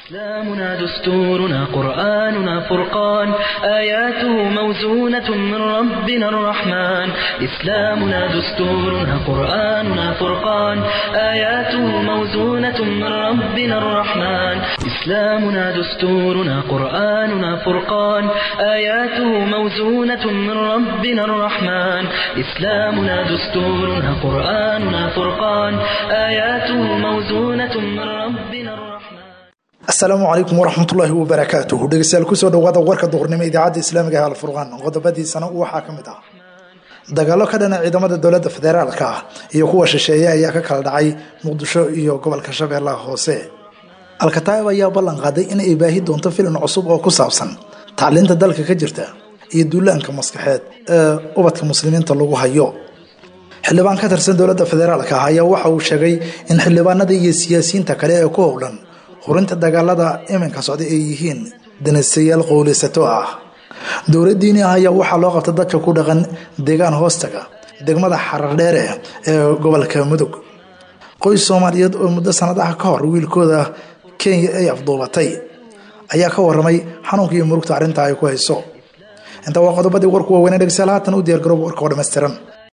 إسلامنا دستورنا قرآننا فرقان آياته موزونة من ربنا الرحمن إسلامنا دستورنا قرآننا فرقان آياته موزونة من ربنا الرحمن إسلامنا دستورنا قرآننا فرقان آياته موزونة من ربنا الرحمن إسلامنا دستورنا قرآننا فرقان آياته موزونة من ربنا الرحمن asalaamu calaykum waraxmatullaahi wabarakaatuhu dhegeystayaal kusoo dhawaada warka duhurnimo idaacadda islaamiga ee alfurqaan qodobadiisana waxaa ka mid ah dagaalo ka dhana ciidamada dowladda federaalka ah iyo kuwa shisheeye ayaa ka kala dhacay muqdisho iyo gobolka shabeellaha hoose alkataa'ib ayaa ballan qaaday in ay baahi doonto filan cusub oo ku saabsan tacliinta dalka ka jirta iyo duulaanka maskaxeed ee ubadka muslimiinta lagu hayo xildhibaan ka tirsan dowladda federaalka ah ayaa waxa uu sheegay in xildhibaanada iyo siyaasiyiinta kale ee ku howlan hurinta dagaalada iminka socda ay yihiin danasayaal qowleysato ah dowlad diini ah ayaa waxaa loo qabta dadka ku dhaqan deegaan hoostaga degmada xarardheere ee gobolka mudug qoys soomaaliyeed oo muddo sanadaha ka hor wiilkooda kenya ay afduubatay ayaa ka waramay xanuunka iyo murugta arrinta ay ku hayso inta waa qodobadii warku waaweynee dhegsaal haatan u diyaargarooba warka oo dhammaystiran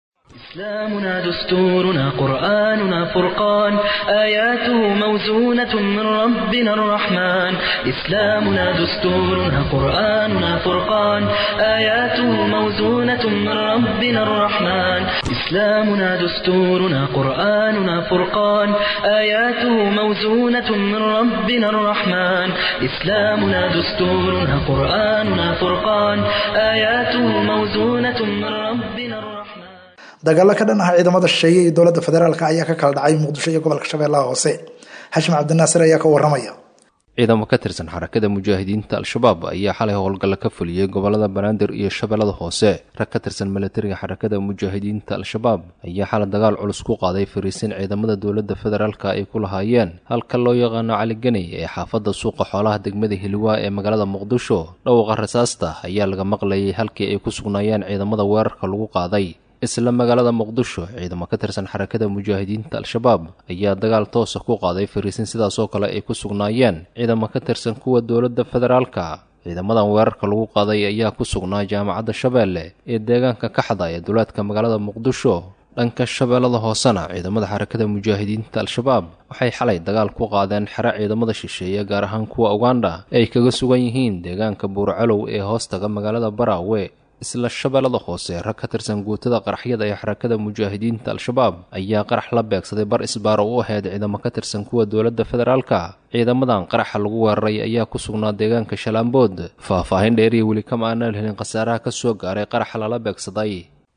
إسلامنا دستورنا قرآننا فرقان آياته موزونة من ربنا الرحمن إسلامنا دستورنا قرآننا فرقان آياته موزونة من ربنا الرحمن إسلامنا دستورنا قرآننا فرقان آياته موزونة من ربنا الرحمن إسلامنا دستورنا قرآننا فرقان آياته موزونة من ربنا الرحمن dagaalo ka dhan ah ciidamada shisheeye iyo dowladda federaalk ayaa ka kala dhacay muqdisho iyo gobolka shabeellaha hoose xashim cabdinaasir ayaa ka waramaya ciidamo ka tirsan xarakada mujaahidiinta al-shabaab ayaa xalay howlgalla ka fuliyey gobolada banaadir iyo shabeellada hoose rag ka tirsan milatariga xarakada mujaahidiinta al-shabaab ayaa xalay dagaal culus ku qaaday fariisin ciidamada dowladda federaalka ay ku lahaayeen halka loo yaqaano caliganey ee xaafadda suuqa xoolaha degmada hiliwaa ee magaalada muqdisho dhowqa rasaasta ayaa laga maqlayay halkii ay ku sugnaayeen ciidamada weerarka lagu qaaday isla magaalada muqdisho ciidamo ka tirsan xarakada mujaahidiinta al-shabaab ayaa dagaal toosa ku qaaday fariisin sidaasoo kale ay ku sugnaayeen ciidamo ka tirsan kuwa dowladda federaalka ciidamadan weerarka lagu qaaday ayaa ku sugnaa jaamacadda shabeelle ee deegaanka kaxda ee duleedka magaalada muqdisho dhanka shabeellada hoosena ciidamada xarakada mujaahidiinta al-shabaab waxay xalay dagaal ku qaadeen xero ciidamada shisheeye gaar ahaan kuwa uganda ee ay kaga sugan yihiin deegaanka buurcalow ee hoostaga magaalada baraawe isla shabeellada hoose rag ka tirsan guutada qaraxyada ee xarakada mujaahidiinta al-shabaab ayaa qarax la beegsaday bar isbaaro u ahayd ciidamo ka tirsan kuwa dowladda federaalka ciidamadan qaraxa lagu weeraray ayaa ku sugnaa deegaanka shalaambood faah-faahin dheeriya weli kama aanaan helin khasaaraha ka soo gaaray qaraxa lala beegsaday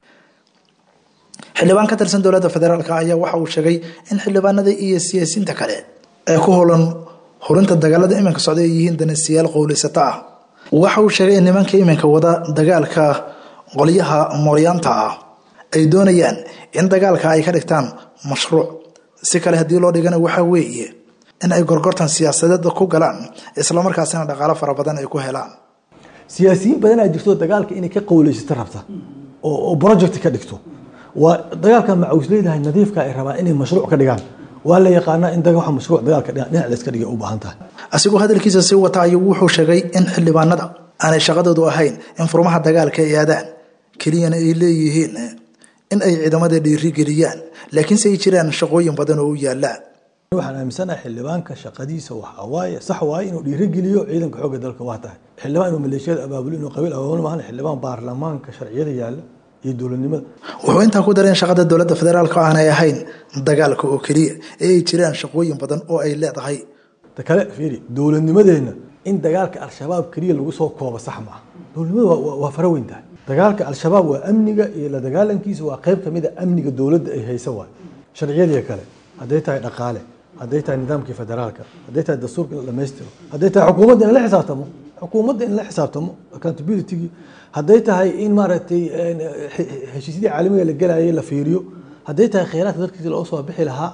xildhibaan ka tirsan dowladda federaalk ayaa waxa uu sheegay in xildhibaanada iyo siyaasiyiinta kale ee ku howlan hurinta dagaalada iminka socda ay yihiin danasiyaal qowleysato ah waxa uu sheegay in nimanka iminka wada dagaalka qolyaha mooryaanta ah ay doonayaan in dagaalka ay ka dhigtaan mashruuc si kale haddii loo dhigana waxaa weeye in ay gorgortan siyaasadeed ku galaan islamarkaasina dhaqaalo fara badan ay ku helaan siyaasiyiin badanaa jirto dagaalka inay ka qowleysato rabta oo project ka dhigto waa dagaalka macawisleydahay nadiifka ay rabaan inay mashruuc ka dhigaan waa la yaqaanaa in wa mashruuc dagaalka dhinac layska dhigay u baahan tahay asigoo hadalkiisa sii wata ayuu wuxuu sheegay in xildhibaanada aanay shaqadoodu ahayn in furmaha dagaalka ay aadaan keliyana ay leeyihiin in ay ciidamada dhiiri geliyaan laakiinse ay jiraan shaqooyin badan oo u yaala waxaan aaminsanahay xildhibaanka shaqadiisa waxaa waaye sax waaye inuu dhiirigeliyo ciidanka xoogga dalka waa tahay xildhibaan inuu maleeshiyada abaabulo inuu qabiil abaabulo maahan xildhibaan baarlamaanka sharciyada yaala iyo dowladnimada wuxuu intaa ku dareen shaqada dowladda federaalk aanay ahayn dagaalka oo keliya ee ay jiraan shaqooyin badan oo ay leedahay ta kale fiiri dowladnimadeenna in dagaalka al-shabaab keliya lagu soo koobo sax maaha dowladnimada waa fara weyn tahay dagaalka al-shabaab waa amniga iyo la dagaalankiisa waa qayb kamid a amniga dowladda ay haysa waay sharciyadii kale hadday tahay dhaqaale hadday tahay nidaamkii federaalka hadday tahay dastuurka in la dhamaystiro hadday tahay xukuumadda in la xisaabtamo xukuumadda in la xisaabtamo accountabilitygii hadday tahay in maaragtay heshiisyadii caalamiga la gelayay la fiiriyo hadday tahay kheyraadka dalkiisa loo soo bixi lahaa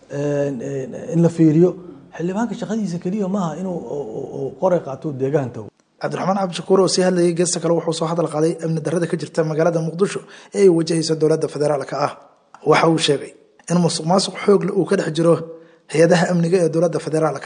in la fiiriyo xildhibaanka shaqadiisa keliya maaha inuu qoray qaato deegaan tago cabdiraxmaan cabdishakuur oo sii hadlayay geesta kale wuxuu soo hadal qaaday amni darrada ka jirta magaalada muqdisho ee ay wajahaysa dowladda federaalka ah waxa uu sheegay in musuq maasuq xoogle uu ka dhex jiro hay-adaha amniga ee dowladda federaalka ah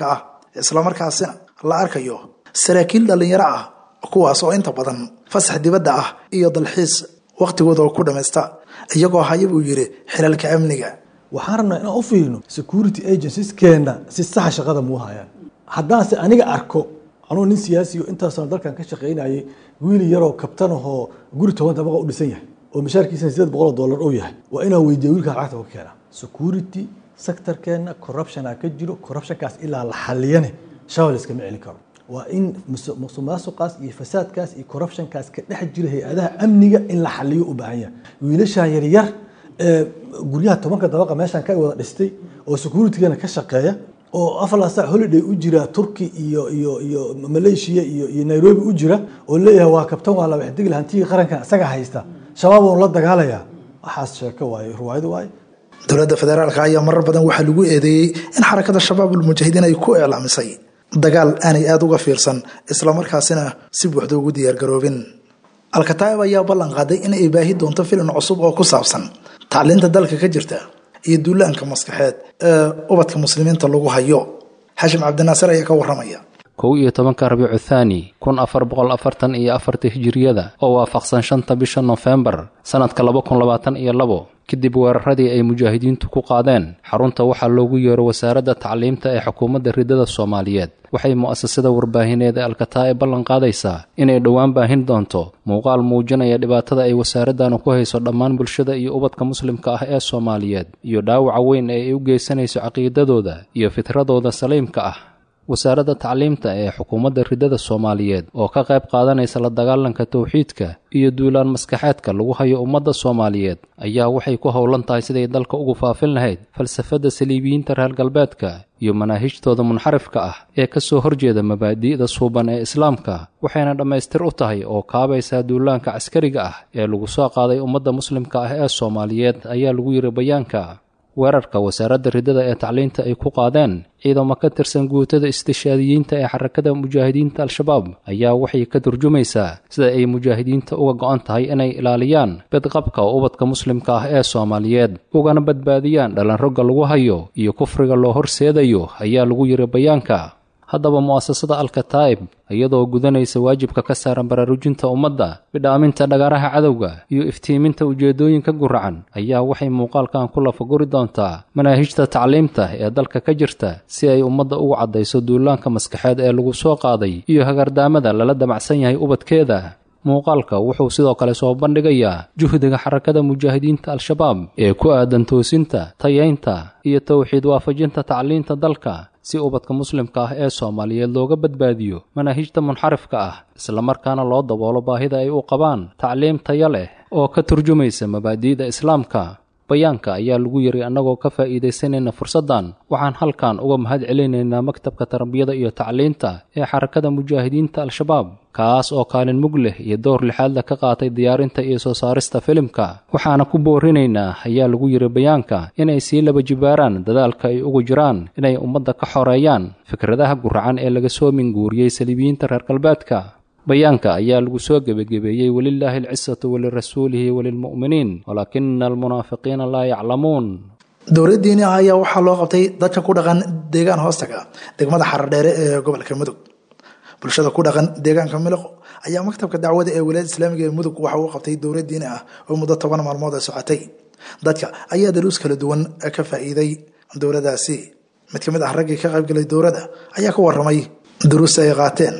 islamarkaasina la arkayo saraakiil dhallinyaro ah kuwaas oo inta badan fasax dibadda ah iyo dalxiis wakhtigooda oo ku dhammaysta iyagoo haya buu yidhi xilalka amniga waxaan rabnaa inaan u fiirino security agencieskeenna si saxa shaqada muu hayaan haddaanse aniga arko anuu nin siyaasiyo intaasoo dalkan ka shaqaynayay wiil yaroo kabtan ahoo guri toban dabaqa u dhisan yahay oo mashaarkiisana sideed boqol oo dollar uu yahay waa inaan weydiiya wiilkaa lacagta ka keenaa security sectorkeenna corruptiona ka jiro corruptionkaas ilaa la xaliyane shawal iskama celin karo waa in musuqmaasuqaas iyo fasaadkaas iyo corruptionkaas ka dhex jira hay-adaha amniga in la xaliyo u baahan yahay wiilashan yaryar ee guryaha tobanka dabaqa meeshan ka wada dhistay oo securitigana ka shaqeeya oo afar saac holiday u jira turki iyo iyo iyo malaysia iyo iyo nairobi u jira oo leeyahay waa kabtan waa la waxdigil hantigii qarankan isaga haysta shabaab uun la dagaalayaa waxaas sheeko waaye ruwaayad waaye dowladda federaalka ayaa marar badan waxaa lagu eedeeyey in xarakada shabaabul mujaahidiin ay ku iclaamisay dagaal aanay aada uga fiirsan islamarkaasina si buuxda ugu diyaargaroobin alkataa'ib ayaa ballan qaaday in ay baahi doonto filim cusub oo ku saabsan tacliinta dalka ka jirta iyo duulaanka maskaxeed ee ubadka muslimiinta lagu hayo xashim cabdinaasir ayaa ka waramaya kow iyo tobanka rabiicu thaani kun afar boqol afartan iyo afarta hijiriyada oo waafaqsan shanta bisha nofembar sannadka laba kun labaatan iyo labo kadib weeraradii ay mujaahidiintu ku qaadeen xarunta waxaa loogu yeero wasaaradda tacliimta ee xukuumadda ridada soomaaliyeed waxay mu'asasada warbaahineed ee alkataa'ib ballan qaadaysaa inay dhowaan baahin doonto muuqaal muujinaya dhibaatada ay wasaaraddan ku hayso dhammaan bulshada iyo ubadka muslimka ah ee soomaaliyeed iyo dhaawaca weyn ee ay u geysanayso caqiidadooda iyo fitradooda saliimka ah wasaaradda tacliimta ee xukuumadda ridada soomaaliyeed oo ka qayb qaadanaysa la dagaalanka towxiidka iyo duulaan maskaxeedka lagu hayo ummadda soomaaliyeed ayaa waxay ku howlan tahay siday dalka ugu faafin lahayd falsafadda saliibiyiinta reer galbeedka iyo manaahijtooda munxarifka ah ee ka soo horjeeda mabaadi'da suuban ee islaamka waxayna dhammaystir u tahay oo kaabaysaa duulaanka caskariga ah ee lagu soo qaaday ummadda muslimka ah ee soomaaliyeed ayaa lagu yidhi bayaanka weerarka wasaaradda ridada ee tacliinta ay ku qaadeen ciidamo ka tirsan guutada istishaadiyiinta ee xarakada mujaahidiinta al-shabaab ayaa waxay ka turjumaysaa sida ay mujaahidiinta uga go'an tahay inay ilaaliyaan bedqabka ubadka muslimka ah ee soomaaliyeed ugana badbaadiyaan dhalanrogga lagu hayo iyo kufriga loo horseedayo ayaa lagu yidhi bayaanka haddaba mu'asasada alkataa'ib iyadoo gudanaysa waajibka ka saaran baraarujinta ummadda bidhaaminta dhagaaraha cadowga iyo iftiiminta ujeeddooyinka guracan ayaa waxay muuqaalkan ku lafaguri doontaa manaahijta tacliimta ee dalka ka jirta si ay ummadda ugu caddayso duulaanka maskaxeed ee lagu soo qaaday iyo hagardaamada lala damacsan yahay ubadkeeda muuqaalka wuxuu sidoo kale soo bandhigayaa juhdiga xarakada mujaahidiinta al-shabaab ee ku aadan toosinta tayaynta iyo towxiid waafajinta tacliinta dalka si ubadka muslimka ah ee soomaaliyeed looga badbaadiyo manaahijta munxarifka ah islamarkaana loo daboolo baahida ay u qabaan tacliim taya leh oo ka turjumaysa mabaadi'da islaamka bayaanka ayaa lagu yidhi annagoo ka faa'iidaysanayna fursaddan waxaan halkan uga mahad celinaynaa maktabka tarbiyada iyo tacliinta ee xarakada mujaahidiinta al-shabaab kaas oo kaalin mug leh iyo door lixaadla ka qaatay diyaarinta iyo soo saarista filimka waxaana ku boorinaynaa ayaa lagu yidhi bayaanka inay sii laba jibaaraan dadaalka ay ugu jiraan inay ummadda ka xoreeyaan fikradaha guracan ee laga soo minguuriyey saliibiyiinta reer galbeedka bayaanka ayaa lagu soo gebagebeeyey welilaahi alcisatu walirasuulihi walilmu'miniin walaakina almunaafiqiina laa yaclamuun dowladdiini ah ayaa waxaa loo qabtay dadka ku dhaqan deegaan hoostaga degmada xaradheere ee gobolka mudug bulshada ku dhaqan deegaanka miliqo ayaa maktabka dacwada ee wilaayada islaamiga ee mudug waxa uu qabtay dowlad diini ah oo muddo toban maalmood ay socotay dadka ayaa daruus kala duwan ka faa'iiday dowladaasi mid ka mid ah raggii ka qaybgalay dowladda ayaa ka waramay duruusta ay qaateen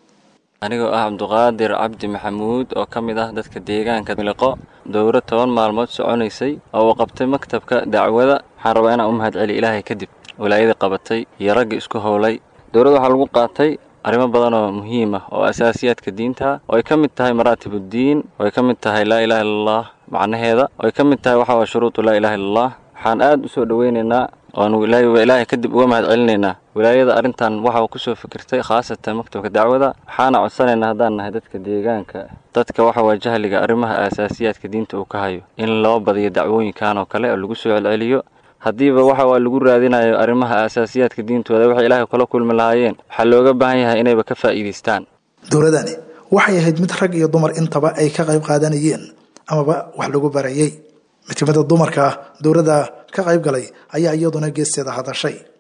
anigoo ah cabduqaadir cabdi maxamuud oo ka mid ah dadka deegaanka miliqo dowro toban maalmood soconaysay oo uu qabtay maktabka dacwada waxaan rabaa inaan u mahad celi ilaahay kadib walaayadii qabatay iyo raggii isku howlay dowladda waxaa lagu qaatay arrimo badan oo muhiim ah oo asaasiyaadka diinta oo ay ka mid tahay maraatibuddiin oo ay ka mid tahay laa ilaha illallah macnaheeda oo ay ka mid tahay waxa waa shuruudu laa ilaha illallah waxaan aad u soo dhoweynaynaa oanu ilaahay kadib uga mahad celinaynaa wilaayada arrintan waxa ku soo fikirtay khaasatan maktabka dacwada waxaana codsanaynaa haddaan nahay dadka deegaanka dadka waxa waa jahliga arrimaha aasaasiyaadka diinta uu ka hayo in loo badiyo dacwooyinkan oo kale oo lagu soo celceliyo haddiiba waxa waa lagu raadinayo arrimaha aasaasiyaadka diintooda waxay ilaahay kula kulmi lahaayeen waxaa looga baahan yahay inayba ka faa'iidaystaan dowladani waxay ahayd mid rag iyo dumar intaba ay ka qayb qaadanayeen amaba wax lagu barayay mid ka mid a dumarka dowladda ka qayb galay ayaa iyaduna geesteeda hadashay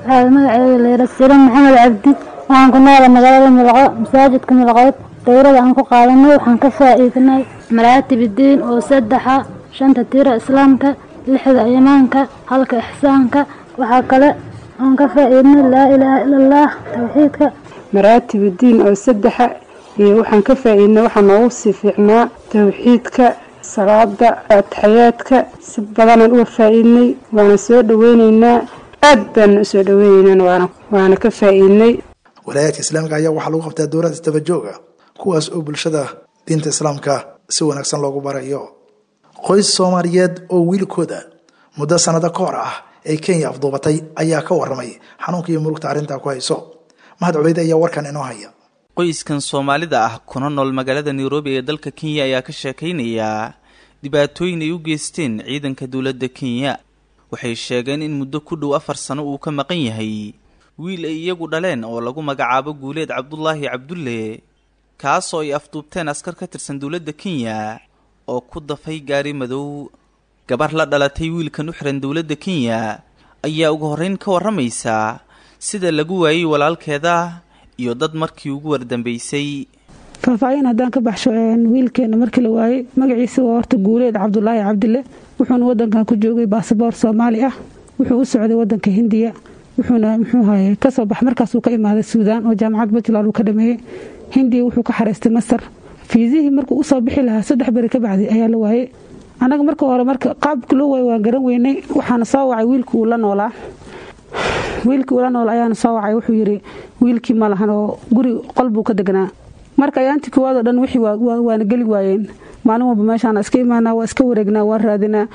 waxaa magaceeda layra siro maxamed cabdi waxaan ku noolay magaalada milaqo masaajidka milaqood dowrada aan ku qaadanay waxaan ka faa'iidnay maraatib diin oo saddexa shanta tira islaamka lixda iimaanka halka ixsaanka waxaa kale aan ka faa'iidnay laa ilaaha ila allah towxiidka maraatib diin oo saddexa iyo waxaan ka faa'iidnay waxaa noogu sii fiicnaa towxiidka salaada ataxayaadka si badanaan uga faa'iidnay waana soo dhaweyneynaa aad baana usoo dhaweyneynaa waana waana ka faa'iidnay walaayaadka islaamiga ayaa waxaa lagu qabtaa dowlada isdabajooga kuwaas oo bulshada diinta islaamka si wanaagsan loogu barayo qoys soomaaliyeed oo wiilkooda muddo sanado ka hor ah ay kenya afduubatay ayaa ka waramay xanuunka iyo murugta arrintaa ku hayso mahad cubeyd ayaa warkan inoo haya qoyskan soomaalida ah kuna nool magaalada nairobi ee dalka kenya ayaa ka sheekaynayaa dhibaatooyin ay u geysteen ciidanka dowladda kenya waxay sheegeen in muddo ku dhow afar sano uu ka maqan yahay wiil ay iyagu dhaleen oo lagu magacaabo guuleed cabdulaahi cabdulle kaasoo ay afduubteen askar ka tirsan dowladda kenya oo ku dafay gaari madow gabar la dhalatay wiilkan u xiran dowladda kenya ayaa ugu horreyn ka warramaysa sida lagu waayey walaalkeeda iyo dad markii ugu wardambeysay faahfaahin haddaan ka baxsho wiilkeena markii la waayey magaciisa waa horta guuleed cabdulaahi cabdille wuxuuna wadankan ku joogay baasaboor soomaali ah wuxuu u socday wadanka hindiya wuxuuna muxuu haye kasoo bax markaasuu ka imaaday suudaan oo jaamacad puntland uu ka dhameeyey hindiya wuxuu ka xareystay masar fiisihii markuu usoo bixi lahaa saddex beri ka bacdi ayaa la waayey annaga marka hore marka qaabka loo waayey waan garan weynay waxaana soo wacay wiilkii uu la noolaa wiilkii ula nool ayaana soo wacay wuxuu yidhi wiilkii ma lahan oo guri qol buu ka degnaa marka ayaantii koowaad oo dhan wixii waana geli waayeen maalin walba meeshaana iska imaanaa waa iska wareegnaa waan raadinaa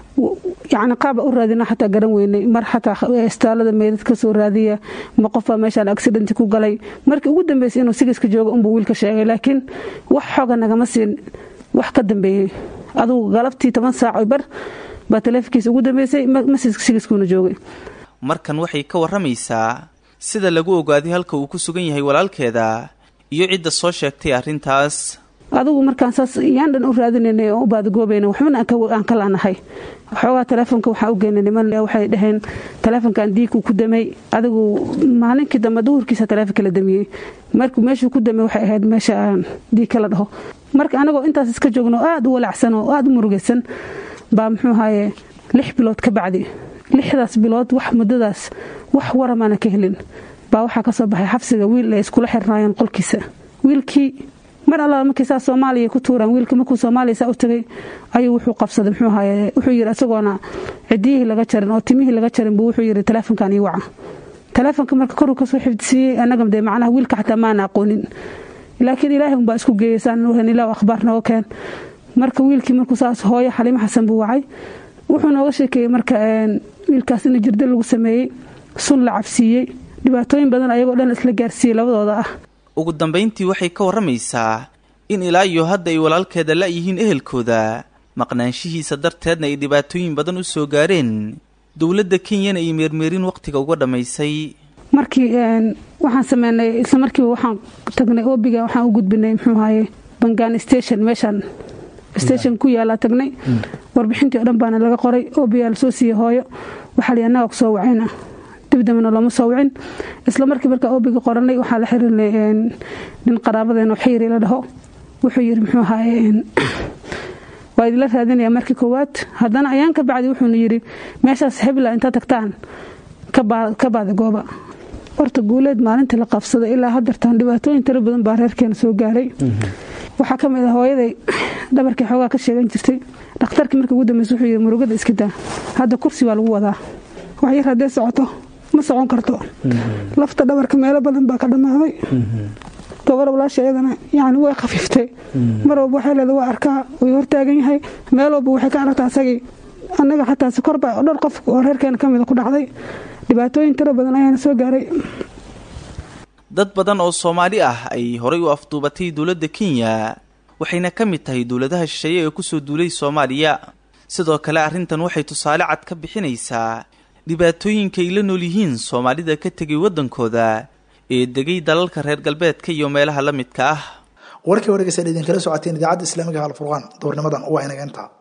yacni qaaba u raadinaa xataa garan weynay mar xataa istaalada meydad ka soo raadiya ma qofbaa meeshaan accidenti ku galay markii ugu dambeysay inuu sigiska joogo unbuu wiilka sheegay laakiin wax xooga nagama siin wax ka dambeeyey adugu galabtii toban saac bar baa taleefonkiisa ugu dambeysay sigiskuuna joogay markan waxay ka warramaysaa sida lagu ogaaday halka uu ku sugan yahay walaalkeeda iyo cidda soo sheegtay arrintaas adigu markaan saas yaan dhan u raadinaynay oo u baadagoobayna waxbana aan ka laanahay xoogaa taleefonka waxaa u geynay niman waxay dhaheen taleefonkan diigku ku damay adigu maalinkii dambe duhurkiisa taleefonka la damiyey markuu meeshuu ku damay waxay ahayd meesha aan diig kala dhaho marka anagoo intaas iska joogno aad u walacsan oo aad u murugaysan baa muxuu ahaye lix bilood ka bacdi lixdaas bilood wax muddadaas wax waramaana ka helin baa waxaa ka soo baxay xabsiga wiil ay iskula xirnaayeen qolkiisa wiilkii mar allaala markii saa soomaaliya ku tuuraan wiilka markuu soomaaliya saa u tagay ayuu wuxuu qabsaday muxuu ahaye wuxuu yidhi isagoona cidiyihii laga jarin oo timihii laga jarin buu wuxuu yidhi taleefonkan ii waca taleefonka marka koruu kasoo xifdisiiyey annaga dee macnaha wiilka xataa maana aqoonin laakiin ilaahay unbaa isku geeyey saan nuuhan ilaa akhbaar nooga keen marka wiilkii markuu saas hooyo xaliimo xasan buu wacay wuxuu nooga sheekeeyey marka wiilkaas in jirdo lagu sameeyey sun la cabsiiyey dhibaatooyin badan ayagoo dhan isla gaarsiiyey labadooda ah ugu dambayntii waxay ka warramaysaa in ilaa iyo hadda ay walaalkeeda la'yihiin ehelkooda maqnaanshihiisa darteedna ay dhibaatooyin badan u soo gaareen dowladda kenyana ay meermeerin wakhtiga uga dhammaysay markii waxaan sameynay isla markiiba waxaan tagnay obiga waxaan u gudbinay muxuu ahaye bangaan station meeshaan station ku yaalaa tagnay warbixintii o dhan baana laga qoray obigaa lasoo siiyey hooyo waxaa li annaga kusoo wacayna dibdambana looma soo wicin isla markii markaa obiga qoranay waxaa la xirinay nin qaraabadeen oo xayri la dhaho wuxuu yidhi muxuu ahaye waa idinla raadinaya markii koowaad haddana ayaan ka bacdi wuxuuna yidhi meeshaas hebla intaa tagtaan ka baada gooba horta guuleed maalintii la qabsaday ilaa hadartaan dhibaatooyin tiro badan baa reerkeena soo gaaray waxaa ka mid ah hooyaday dhabarkii xoogaa ka sheegan jirtay dhakhtarkii markii ugu dambeysa wuxuu yidhi murugada iska daa hadda kursi baa lagu wadaa wax yar haddee socoto ma socon karto lafta dhabarka meelo badan baa ka dhammaaday gabar walaasha iyadana yani way khafiiftay mar walba waxay leeda waa arkaa way hortaagan yahay meel walba waxay ka aragtaa asagii annaga xataa si korba dhowr qof oo reerkeena ka mida ku dhacday dhibaatooyin tiro badan ayaana soo gaaray dad badan oo soomaali ah ay horay u afduubatay dowladda kenya waxayna ka mid tahay dowladaha shisheeye ee kusoo duulay soomaaliya sidoo kale arrintan waxay tusaale cad ka bixinaysaa dhibaatooyinka ay la nool yihiin soomaalida ka tegay waddankooda ee degay dalalka reer galbeedka iyo meelaha la midka ah warkii wareegaysa idinkala socoteen idaacadda islaamiga halfurqaan doornimadan waa inaga intaa